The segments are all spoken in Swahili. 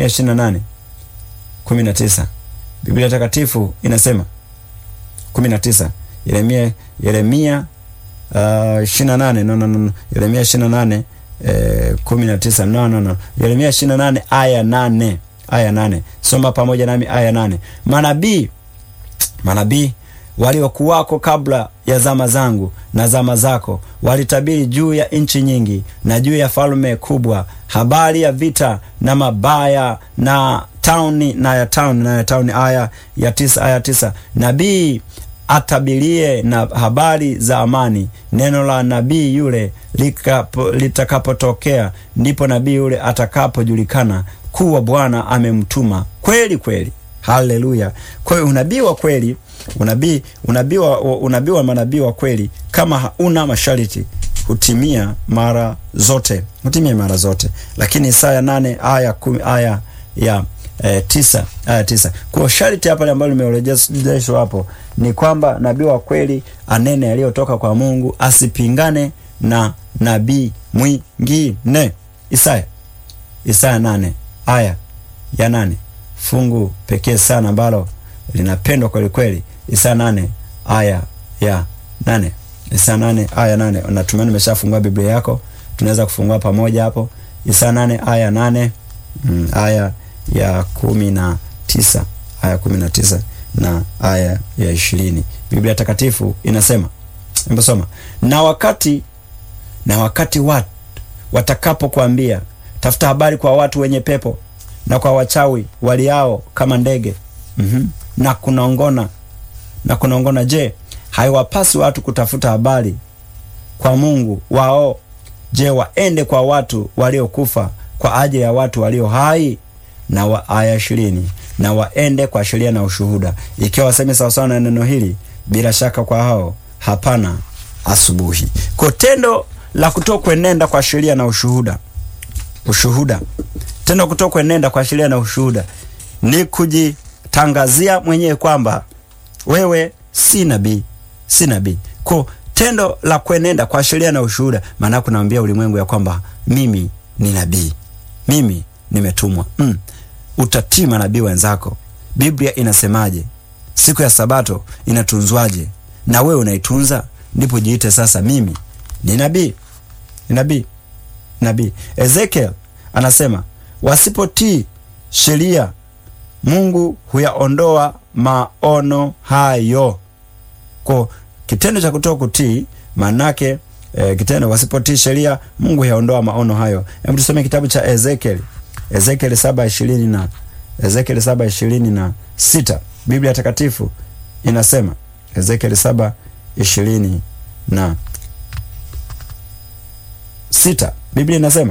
Yeremia 28 19. Biblia Takatifu inasema 19. Yeremia Yeremia uh, 28 no, no, no. Yeremia 28 eh, 19 no, no, no. Yeremia 28 aya 8 aya 8. Soma pamoja nami aya 8. Manabii manabii waliokuwako kabla ya zama zangu na zama zako walitabiri juu ya nchi nyingi na juu ya falme kubwa, habari ya vita na mabaya na tauni na ya tauni na ya tauni. Aya ya tisa, aya tisa. Nabii atabirie na habari za amani, neno la nabii yule litakapotokea, ndipo nabii yule atakapojulikana kuwa Bwana amemtuma kweli kweli. Haleluya! Kwa hiyo unabii wa kweli, unabii unabii wa unabii wa manabii wa kweli, kama hauna masharti hutimia mara zote, hutimia mara zote. Lakini Isaya nane aya kumi aya ya eh, tisa aya tisa. Kwa sharti hapa ambalo limeorejeshwa hapo ni kwamba nabii wa kweli anene yaliyotoka kwa Mungu, asipingane na nabii mwingine. Isaya Isaya nane aya ya nane fungu pekee sana ambalo linapendwa kweli kweli. Isaya nane aya ya nane Isaya nane aya nane Natumaini umeshafungua Biblia yako, tunaweza kufungua pamoja hapo. Isaya nane aya nane mm, aya ya kumi na tisa aya kumi na tisa na aya ya ishirini Biblia Takatifu inasema, soma na wakati na wakati watu watakapokuambia tafuta habari kwa watu wenye pepo na kwa wachawi waliao kama ndege mm -hmm. na kunongona na kunongona, je, haiwapasi watu kutafuta habari kwa Mungu wao? Je, waende kwa watu waliokufa kwa ajili ya watu walio hai? na wa, aya ishirini na waende kwa sheria na ushuhuda, ikiwa waseme sawasawa na neno hili, bila shaka kwa hao hapana asubuhi. Kwa tendo la kutoka kuenenda kwa sheria na ushuhuda, ushuhuda, tendo kutoka kuenenda kwa sheria na ushuhuda ni kujitangazia mwenyewe kwamba wewe si nabii, si nabii. Kwa tendo la kuenenda kwa sheria na ushuhuda, maana kunaambia ulimwengu ya kwamba mimi ni nabii, mimi nimetumwa. mm. Utatii manabii wenzako. Biblia inasemaje? Siku ya Sabato inatunzwaje? Na wewe unaitunza? Ndipo jiite sasa, mimi ni nabii, ni nabii, nabii. Ezekiel anasema wasipotii sheria, Mungu huyaondoa maono hayo. Kwa kitendo cha kutoa kutii, maanake eh, kitendo wasipotii sheria, Mungu huyaondoa maono hayo. Hebu tusome kitabu cha Ezekiel Ezekiel saba ishirini na Ezekiel saba ishirini na sita Biblia Takatifu inasema Ezekiel saba ishirini na sita Biblia inasema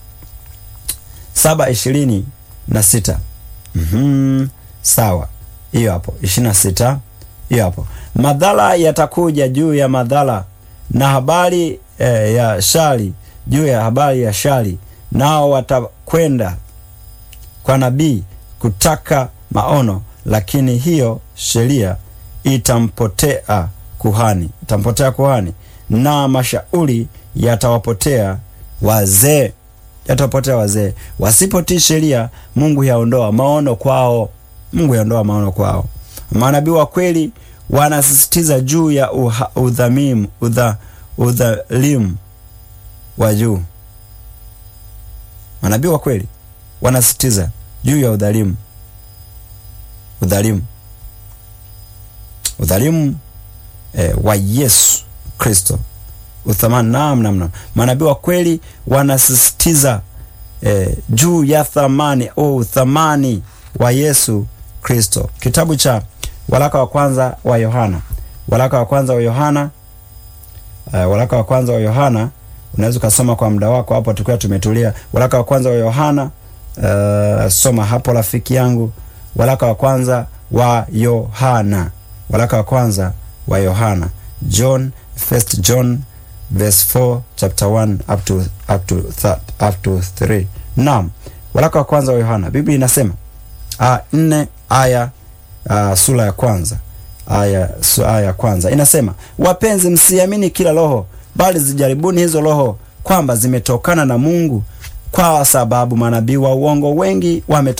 saba ishirini na sita mm-hmm. Sawa, hiyo hapo ishirini na sita hiyo hapo. Madhara yatakuja juu ya madhara na habari eh, ya shari juu ya habari ya shari nao watakwenda kwa nabii kutaka maono, lakini hiyo sheria itampotea kuhani, itampotea kuhani, na mashauri yatawapotea wazee, yatawapotea wazee. Wasipotii sheria, Mungu yaondoa maono kwao, Mungu yaondoa maono kwao. Manabii wa kweli wanasisitiza juu ya udhamimu, udha, udhalimu wa juu Manabii wa kweli wanasitiza juu ya udhalimu, udhalimu, udhalimu eh, wa Yesu Kristo, uthamani. Naam, naam, naam. Manabii wa kweli wanasisitiza eh, juu ya thamani au uthamani wa Yesu Kristo. Kitabu cha waraka wa kwanza wa Yohana, waraka wa kwanza wa Yohana, eh, waraka wa kwanza wa Yohana unaweza ukasoma kwa muda wako hapo, tukiwa tumetulia. Waraka wa kwanza wa Yohana, uh, soma hapo rafiki yangu, waraka wa kwanza wa Yohana, waraka wa kwanza wa Yohana, John, First John verse 4 chapter 1 up to up to up to 3. Naam, waraka wa kwanza wa Yohana, Biblia inasema uh, nne aya uh, sura ya kwanza aya aya ya kwanza inasema, wapenzi, msiamini kila roho bali zijaribuni hizo roho kwamba zimetokana na Mungu, kwa sababu manabii wa uongo wengi wame